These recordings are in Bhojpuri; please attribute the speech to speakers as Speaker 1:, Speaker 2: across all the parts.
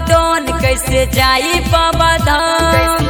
Speaker 1: लॉकडाउन कैसे जाई बाबा धाम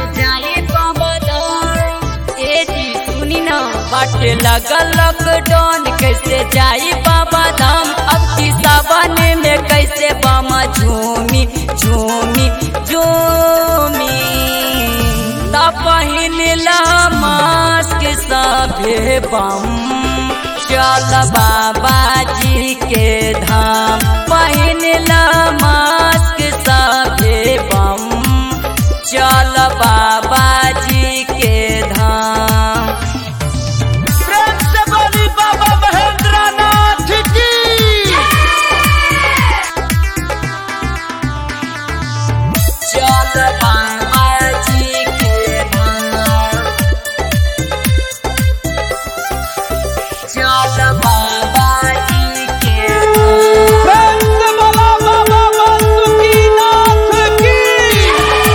Speaker 1: ए जी सुनी ना बाटे लगल लॉकडाउन कैसे जाई बाबा धाम अब की सावन में कैसे बामा झूमी झूमी झूमी ता पहिन ला मास्क सभे बम चल बाबा जी के धाम पहिन ला मास्क सभे बम चल बाबा जी के धाम
Speaker 2: प्रेम से बोली बाबा महेंद्र नाथ की
Speaker 1: चल बाबा जी के धाम चल बाबा जी के धाम
Speaker 2: प्रेम से बोला बाबा वासुकी नाथ की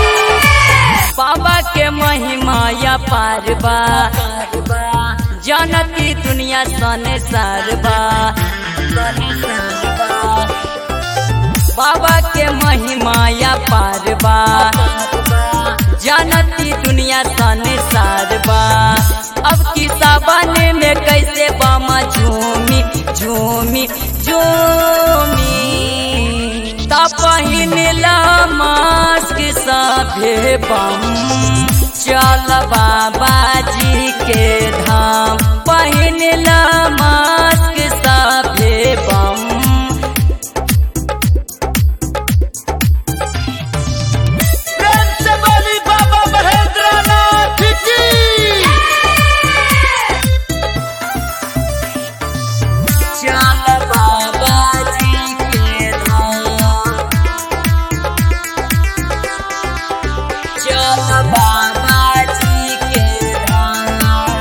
Speaker 1: बाबा के महिमा या पारबा जनती दुनिया सने सारबा बाबा के महिमा या पारबा जनती दुनिया सने सारबा अब की सावन में कैसे बामा झूमी झूमी झूमी ता पहिन ला मास्क सभे बम चल बाबा जी के धाम पहिन ला मास्क सभे बम
Speaker 2: प्रेम से बोली बाबा महेंद्र नाथ की
Speaker 1: चल बाबा जी के धाम चल बाबा जी के धाम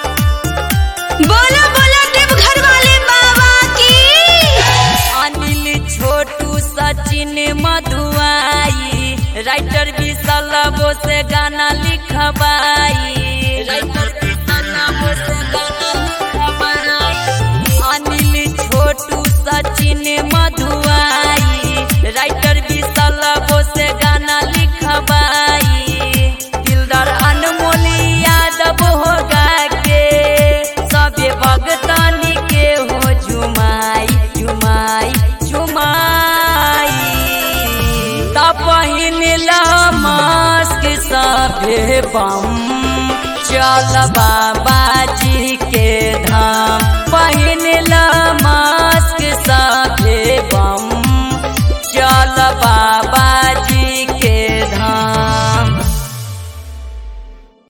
Speaker 3: बोलो बोलो देवघर वाले बाबा की
Speaker 1: अनिल छोटू सचिन मधुआई राइटर भी सलबो से गाना लिखवाई राइटर भी सलबो से गाना लिखवाई अनिल छोटू सचिन मधुआई राइटर भी सलबो से गाना लिखवाई दिलदार अनमोल यादव होगा के सबे भगतानी के हो झुमाई झुमाई झुमाई ता पहिन ला मास्क सभे बम चल बाबा